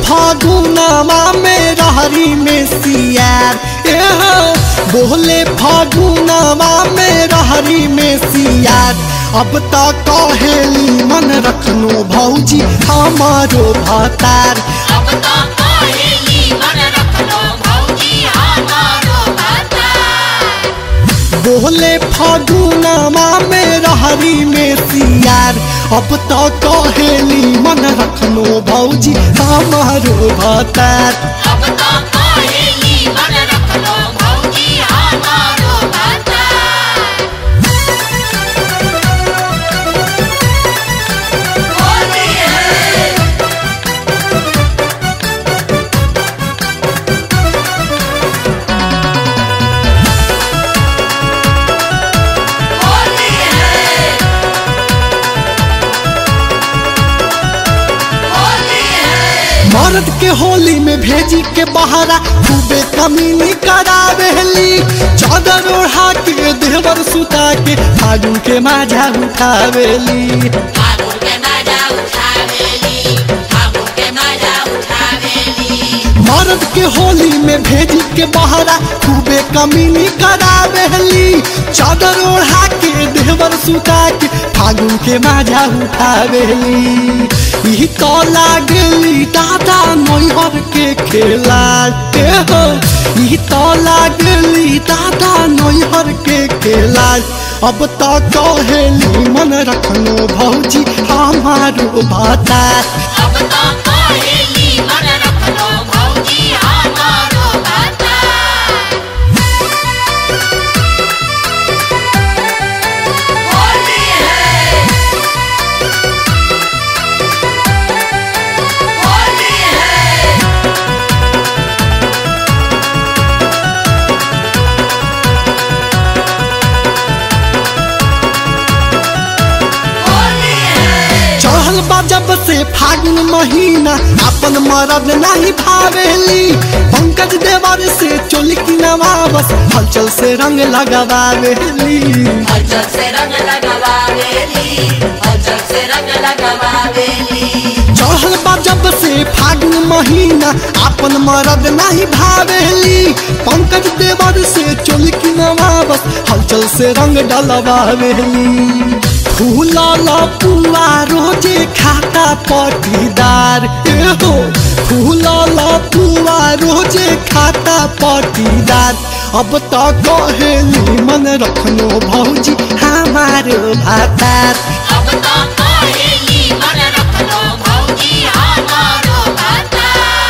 फागुनमा में रहरी में सियार ए हो बोले फागुनमा में रहरी में सियार अब तो कहेली मन रखनो भौजी हमारो भतार अब तो कहेली मन रख लो भौजी हमारो बता बोले फागुनमा में रहरी में सियार अब तो कहेली मन रखनो भौजी हमारो भतार अब तो कहेली मन रख लो भौजी हमारो बता होली है होली है होली है मर्द के होली में भेजी के बहारा खूबे कमीनी करावेली चादर ओढ़ा के देवर सुता के फागुन के माझा उठावेली फागुन के मजा उठावेली फागुन के मजा उठावेली मर्द के होली में भेजी के बहारा खूबे कमीनी करावेली चादर ओढ़ा के देवर सुता के फागुन के माझा उठावेली ई तो लागली दादा नैहर के खेला ए हो ई तो लागली दादा नैहर के खेला अब तो कहेली मन रखनो भौजी हमारो भाता अब तो कहेली मन रख लो भौजी हमारो बता होली है होली है होली है चढ़ल बा जब से फागुन महीना अपन मरद नहीं भावेली पंकज देवर से चोली की नवाबस हलचल से रंग लगावेली हलचल से रंग लगावेली हलचल से रंग लगावेली चढ़ल बा जब से फागुन महीना अपन मरद नहीं भावेली पंकज देवर से चोली की नवाबस हलचल से रंग डलवावेली फूला पुआ रोजे खाता पटीदार एहो फूला पुआ रोजे खाता पटीदार अब तो कहेली मन रखनो भौजी हमारो भातार अब तो कहेली मन रख लो भौजी हमारो बता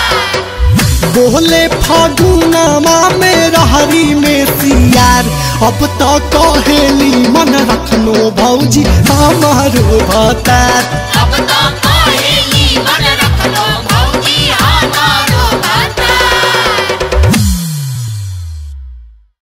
बोले फागुनमा में रहरी में सियार अब तो कहेली मन रखनो भौजी हमारो भतार अब